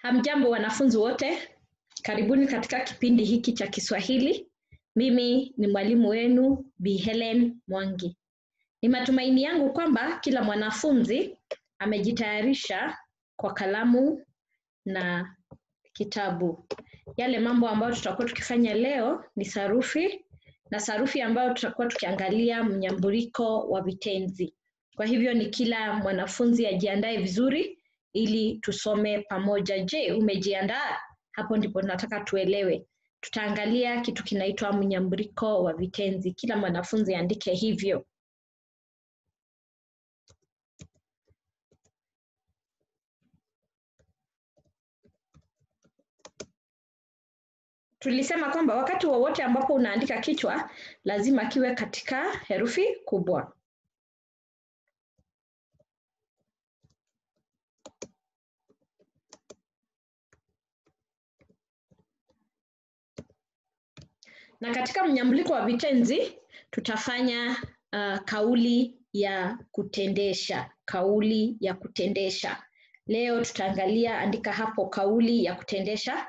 Hamjambo wanafunzi wote, karibuni katika kipindi hiki cha Kiswahili. Mimi ni mwalimu wenu Bi Helen Mwangi. Ni matumaini yangu kwamba kila mwanafunzi amejitayarisha kwa kalamu na kitabu. Yale mambo ambayo tutakuwa tukifanya leo ni sarufi na sarufi ambayo tutakuwa tukiangalia mnyambuliko wa vitenzi. Kwa hivyo ni kila mwanafunzi ajiandae vizuri ili tusome pamoja. Je, umejiandaa? Hapo ndipo nataka tuelewe. Tutaangalia kitu kinaitwa mnyambuliko wa vitenzi. Kila mwanafunzi aandike hivyo. Tulisema kwamba wakati wowote ambapo unaandika kichwa lazima kiwe katika herufi kubwa. Na katika mnyambuliko wa vitenzi tutafanya uh, kauli ya kutendesha, kauli ya kutendesha. Leo tutaangalia, andika hapo kauli ya kutendesha.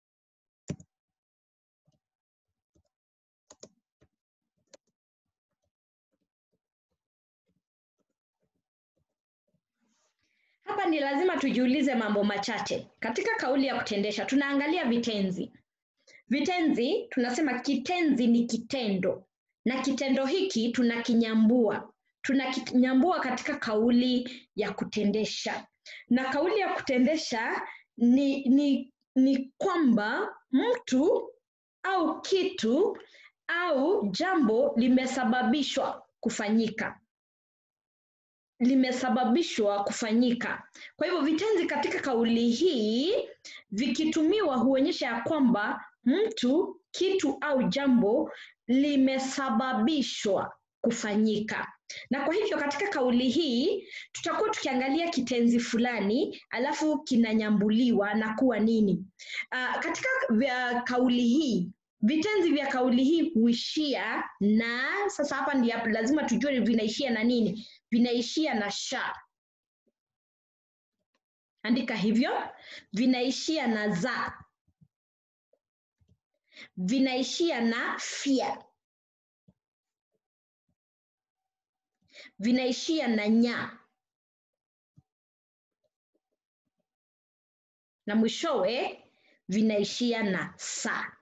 Hapa ni lazima tujiulize mambo machache. Katika kauli ya kutendesha tunaangalia vitenzi. Vitenzi tunasema kitenzi ni kitendo na kitendo hiki tunakinyambua. Tunakinyambua katika kauli ya kutendesha. Na kauli ya kutendesha ni, ni, ni kwamba mtu au kitu au jambo limesababishwa kufanyika limesababishwa kufanyika. Kwa hivyo vitenzi katika kauli hii vikitumiwa huonyesha ya kwamba mtu, kitu au jambo limesababishwa kufanyika. Na kwa hivyo katika kauli hii tutakuwa tukiangalia kitenzi fulani alafu kinanyambuliwa na kuwa nini. Uh, katika vya kauli hii vitenzi vya kauli hii huishia na, sasa hapa ndio lazima tujue vinaishia na nini vinaishia na sha. Andika hivyo, vinaishia na za, vinaishia na fia, vinaishia na nya, na mwishowe vinaishia na sa.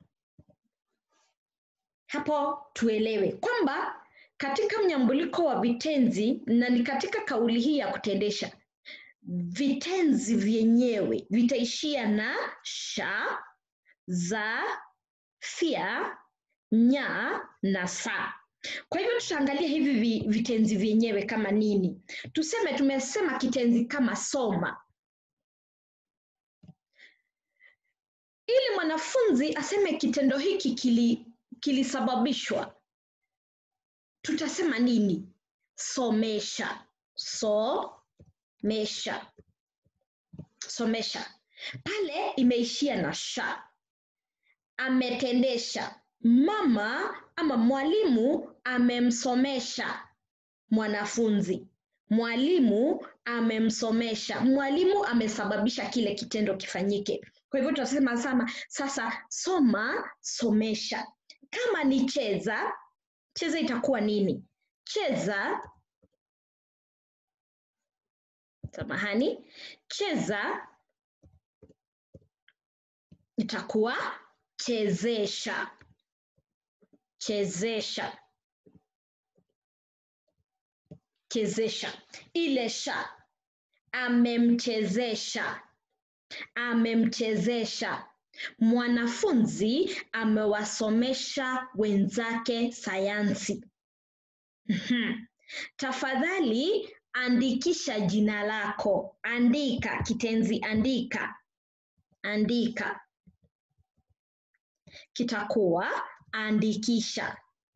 Hapo tuelewe kwamba katika mnyambuliko wa vitenzi na ni katika kauli hii ya kutendesha, vitenzi vyenyewe vitaishia na sha, za, fia, nya na sa. Kwa hivyo tutaangalia hivi vitenzi vyenyewe kama nini. Tuseme tumesema kitenzi kama soma. Ili mwanafunzi aseme kitendo hiki kili kilisababishwa tutasema nini? Somesha, somesha, somesha. Pale imeishia na sha. Ametendesha, mama ama mwalimu amemsomesha mwanafunzi. Mwalimu amemsomesha, mwalimu amesababisha kile kitendo kifanyike. Kwa hivyo tutasema sama sasa, soma, somesha. Kama ni cheza, cheza itakuwa nini? Cheza, samahani, cheza itakuwa chezesha, chezesha, chezesha. Ile sha, amemchezesha, amemchezesha. Mwanafunzi amewasomesha wenzake sayansi. Tafadhali andikisha jina lako. Andika, kitenzi andika. Andika kitakuwa andikisha,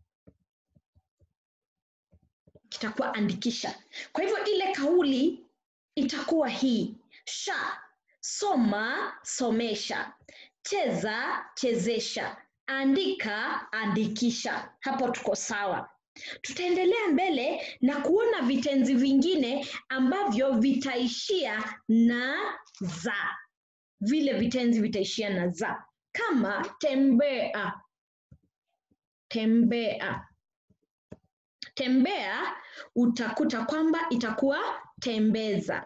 kitakuwa andikisha. Kwa hivyo ile kauli itakuwa hii: sha, soma, somesha cheza chezesha, andika andikisha. Hapo tuko sawa. Tutaendelea mbele na kuona vitenzi vingine ambavyo vitaishia na za. vile vitenzi vitaishia na za kama tembea tembea tembea utakuta kwamba itakuwa tembeza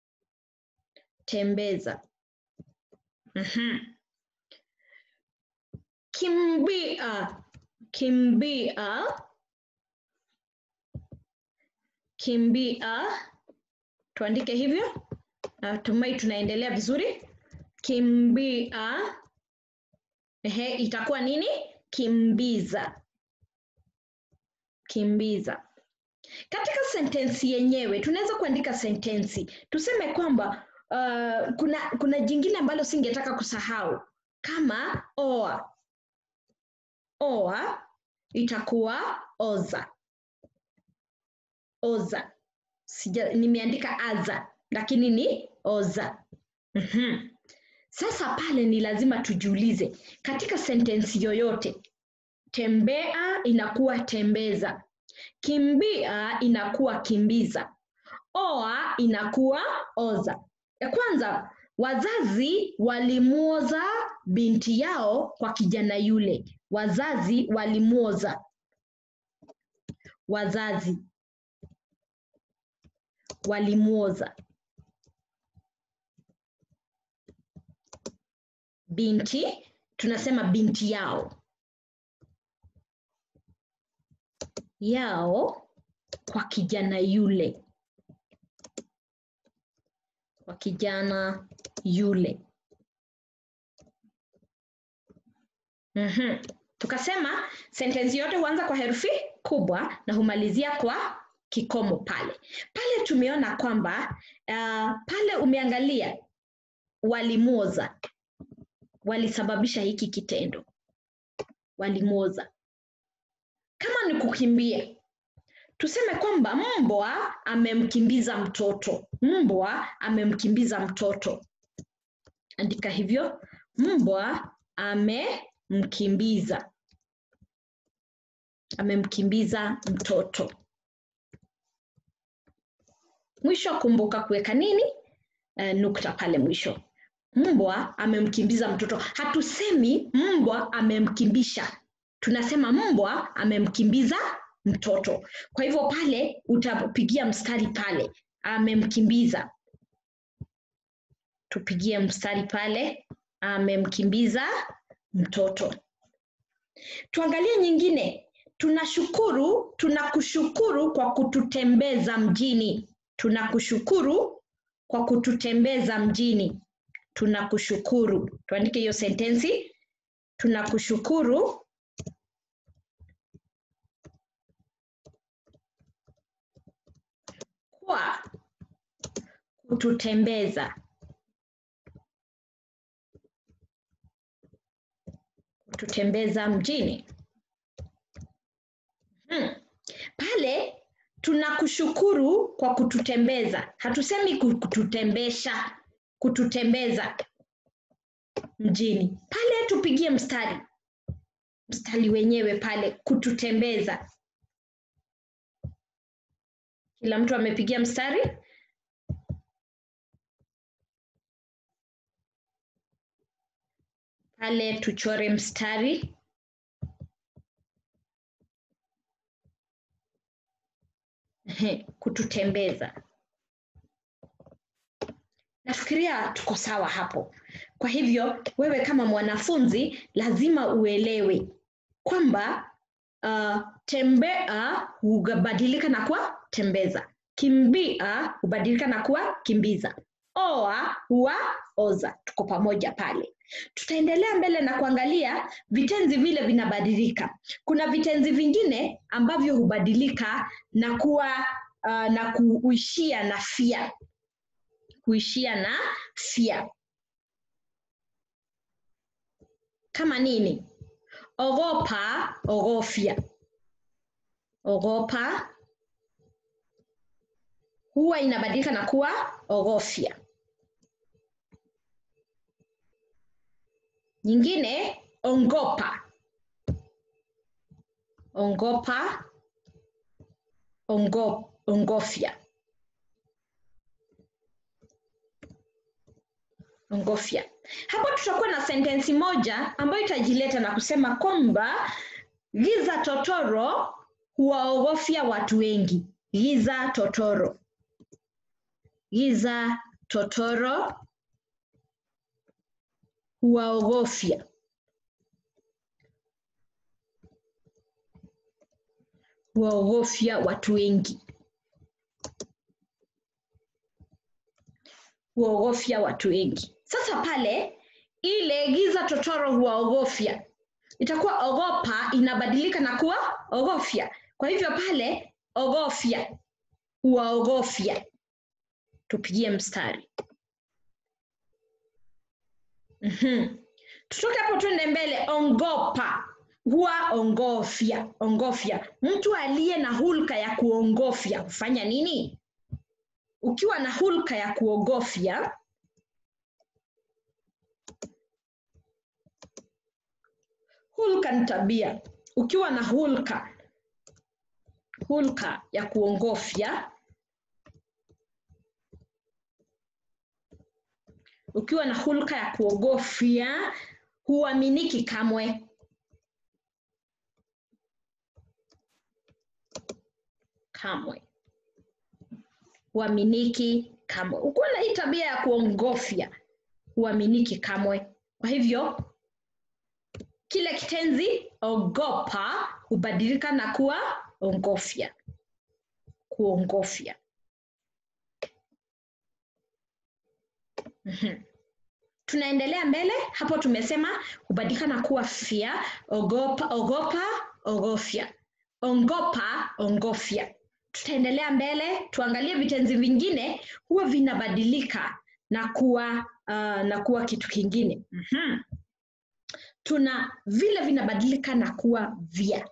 tembeza Mhm. kimbia kimbia kimbia tuandike hivyo natumai tunaendelea vizuri kimbia ehe itakuwa nini kimbiza kimbiza katika sentensi yenyewe tunaweza kuandika sentensi tuseme kwamba uh, kuna kuna jingine ambalo singetaka kusahau kama oa oa itakuwa oza oza Sija, nimeandika aza lakini ni oza mm-hmm. sasa pale ni lazima tujiulize katika sentensi yoyote tembea inakuwa tembeza kimbia inakuwa kimbiza oa inakuwa oza ya kwanza wazazi walimwoza binti yao kwa kijana yule wazazi walimwoza wazazi walimwoza binti tunasema binti yao yao kwa kijana yule kwa kijana yule mm-hmm. tukasema sentensi yote huanza kwa herufi kubwa na humalizia kwa kikomo pale pale tumeona kwamba uh, pale umeangalia walimwoza walisababisha hiki kitendo walimwoza kama ni kukimbia tuseme kwamba mbwa amemkimbiza mtoto mbwa amemkimbiza mtoto andika hivyo mbwa amemkimbiza amemkimbiza mtoto mwisho kumbuka kuweka nini uh, nukta pale mwisho mbwa amemkimbiza mtoto hatusemi mbwa amemkimbisha tunasema mbwa amemkimbiza mtoto kwa hivyo pale utapigia mstari pale amemkimbiza tupigie mstari pale amemkimbiza mtoto tuangalie nyingine tunashukuru tunakushukuru kwa kututembeza mjini tunakushukuru kwa kututembeza mjini tunakushukuru tuandike hiyo sentensi tunakushukuru kwa kututembeza kututembeza mjini hmm. pale tunakushukuru kwa kututembeza hatusemi kututembesha kututembeza mjini pale tupigie mstari mstari wenyewe pale kututembeza kila mtu amepigia mstari pale tuchore mstari kututembeza nafikiria tuko sawa hapo kwa hivyo wewe kama mwanafunzi lazima uelewe kwamba uh, tembea hubadilika na kuwa tembeza kimbia hubadilika na kuwa kimbiza oa huwa oza tuko pamoja pale tutaendelea mbele na kuangalia vitenzi vile vinabadilika kuna vitenzi vingine ambavyo hubadilika na kuwa uh, na kuishia na fia kuishia na fia kama nini ogopa ogofya ogopa huwa inabadilika na kuwa ogofya nyingine ongopa ongopa ongo, ongofya ongofya. Hapo tutakuwa na sentensi moja ambayo itajileta na kusema kwamba giza totoro huwaogofya watu wengi. Giza totoro, giza totoro huwaogofya huwaogofya watu wengi. huwaogofya watu wengi. Sasa pale ile giza totoro huwaogofya itakuwa ogopa inabadilika na kuwa ogofya. Kwa hivyo pale ogofya, huwaogofya, tupigie mstari. Mhm. Tutoke hapo tuende mbele. Ongopa huwa ongofya, ongofya. Mtu aliye na hulka ya kuongofya hufanya nini? Ukiwa na hulka ya kuogofya, hulka ni tabia. Ukiwa na hulka hulka ya kuongofya, ukiwa na hulka ya kuogofya, huaminiki kamwe. Kamwe huaminiki kamwe. Ukiwa na hii tabia ya kuongofya, huaminiki kamwe. Kwa hivyo kile kitenzi ogopa hubadilika na kuwa ongofya, kuongofya. Mhm. Tunaendelea mbele hapo, tumesema hubadilika na kuwa fia, ogopa, ogopa, ogofya, ongopa, ongofya. Tutaendelea mbele, tuangalie vitenzi vingine huwa vinabadilika na kuwa uh, na kuwa kitu kingine. Mhm. Tuna vile vinabadilika na kuwa vya.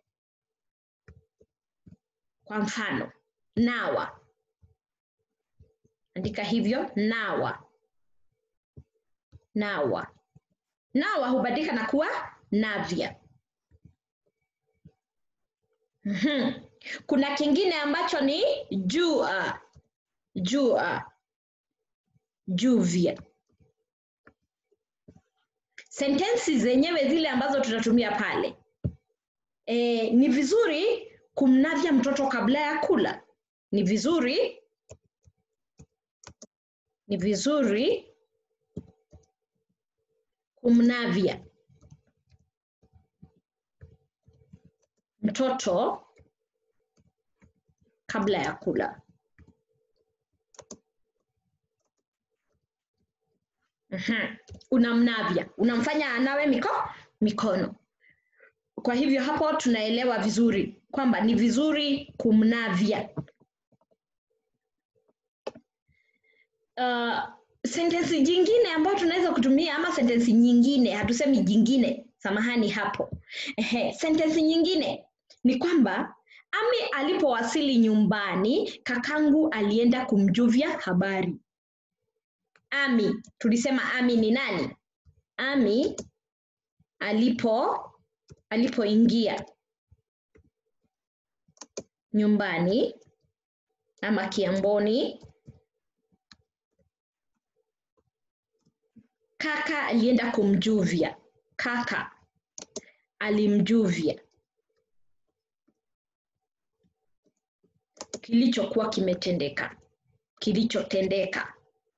Kwa mfano, nawa, andika hivyo, nawa, nawa. Nawa hubadilika na kuwa navya. Mhm. Kuna kingine ambacho ni jua, jua, juvya. Sentensi zenyewe zile ambazo tutatumia pale e, ni vizuri kumnavya mtoto kabla ya kula. Ni vizuri, ni vizuri kumnavya mtoto kabla ya kula. Mhm. Unamnavya, unamfanya anawe miko mikono. Kwa hivyo hapo tunaelewa vizuri kwamba ni vizuri kumnavya. Uh, sentensi jingine ambayo tunaweza kutumia ama sentensi nyingine, hatusemi jingine, samahani hapo. Ehe, sentensi nyingine ni kwamba Ami alipowasili nyumbani, kakangu alienda kumjuvia habari. Ami, tulisema Ami ni nani? Ami alipo alipoingia nyumbani ama kiamboni, kaka alienda kumjuvia. Kaka alimjuvia kilichokuwa kimetendeka, kilichotendeka.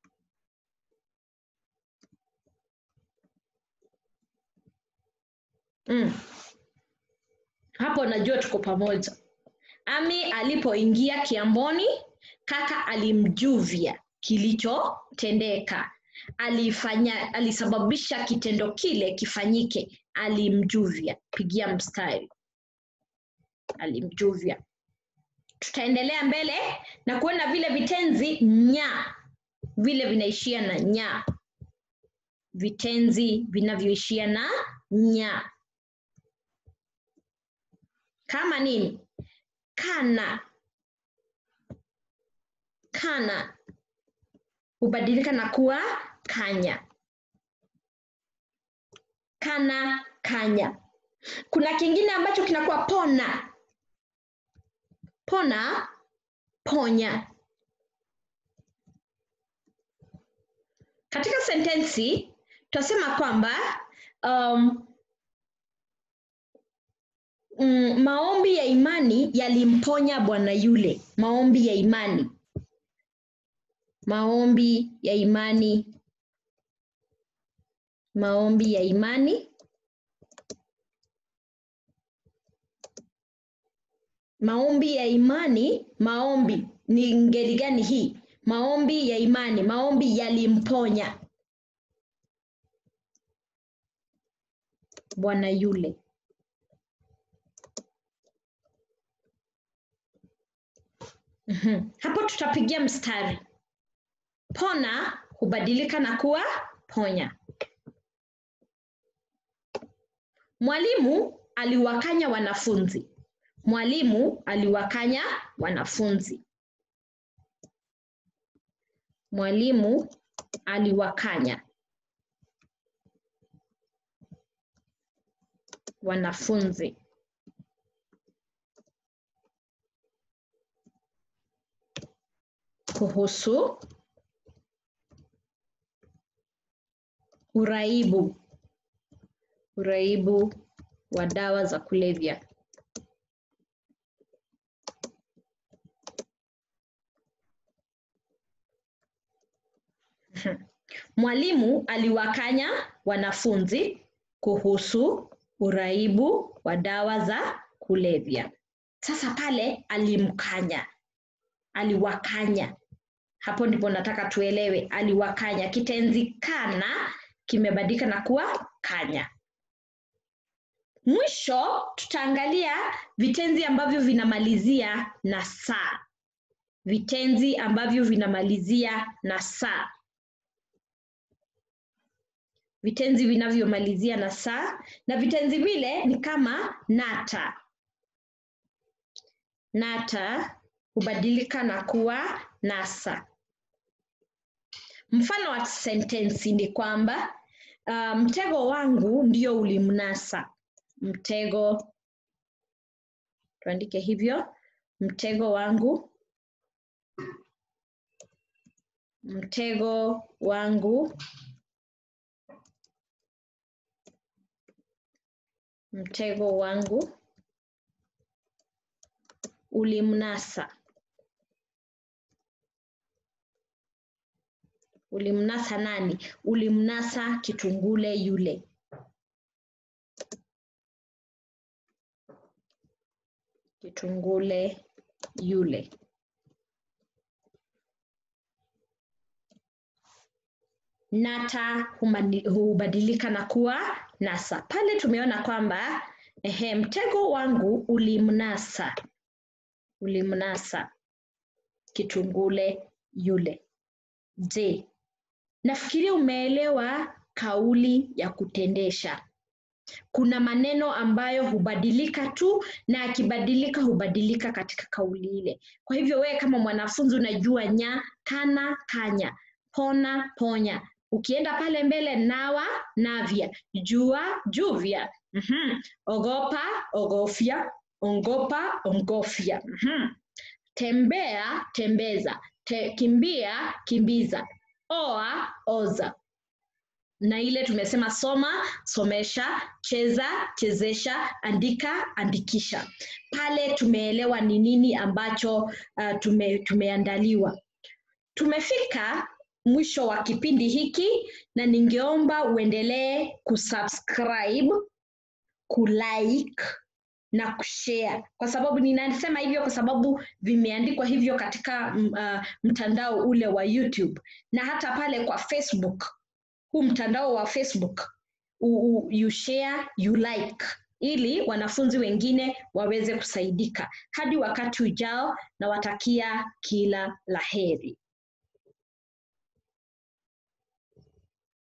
Mm. Hapo najua tuko pamoja. Ami alipoingia kiamboni, kaka alimjuvia kilichotendeka. Alifanya, alisababisha kitendo kile kifanyike, alimjuvia. Pigia mstari, alimjuvia. Tutaendelea mbele na kuona vile vitenzi nya vile vinaishia na nya, vitenzi vinavyoishia na nya kama nini? Kana, kana hubadilika na kuwa kanya, kana, kanya. Kuna kingine ambacho kinakuwa pona, pona, ponya. katika sentensi tutasema kwamba um, mm, maombi ya imani yalimponya bwana yule. Maombi ya imani, maombi ya imani, maombi ya imani, maombi ya imani. Maombi ni ngeli gani hii? Maombi ya imani, maombi yalimponya bwana yule. Mhm. Hapo tutapigia mstari. Pona hubadilika na kuwa ponya. Mwalimu aliwakanya wanafunzi. Mwalimu aliwakanya wanafunzi. Mwalimu aliwakanya wanafunzi. Kuhusu uraibu, uraibu wa dawa za kulevya. Mwalimu aliwakanya wanafunzi kuhusu uraibu wa dawa za kulevya. Sasa pale alimkanya, aliwakanya. Hapo ndipo nataka tuelewe, aliwakanya. Kitenzi kana kimebadilika na kuwa kanya. Mwisho tutaangalia vitenzi ambavyo vinamalizia na saa. Vitenzi ambavyo vinamalizia na saa. Vitenzi vinavyomalizia na saa, na vitenzi vile ni kama nata. Nata hubadilika na kuwa nasa. Mfano wa sentensi ni kwamba uh, mtego wangu ndio ulimnasa. Mtego, tuandike hivyo, mtego wangu, mtego wangu, mtego wangu ulimnasa. Ulimnasa nani? Ulimnasa kitungule yule. Kitungule yule. Nata humani- hubadilika na kuwa nasa. Pale tumeona kwamba ehe, mtego wangu ulimnasa, ulimnasa kitungule yule. Je, nafikiria umeelewa kauli ya kutendesha. Kuna maneno ambayo hubadilika tu na akibadilika hubadilika katika kauli ile. Kwa hivyo wewe kama mwanafunzi unajua nya, kana, kanya, pona, ponya. Ukienda pale mbele nawa, navya, jua, juvya, mhm, ogopa, ogofya, ongopa, ongofya, mhm. Tembea, tembeza, Te, kimbia, kimbiza, oa, oza na ile tumesema soma, somesha, cheza, chezesha, andika, andikisha. Pale tumeelewa ni nini ambacho uh, tume, tumeandaliwa. Tumefika mwisho wa kipindi hiki na ningeomba uendelee kusubscribe, kulike na kushare kwa sababu ninasema hivyo kwa sababu vimeandikwa hivyo katika mm, uh, mtandao ule wa YouTube na hata pale kwa Facebook huu mtandao wa Facebook u, u, you share, you like ili wanafunzi wengine waweze kusaidika. Hadi wakati ujao, nawatakia kila laheri.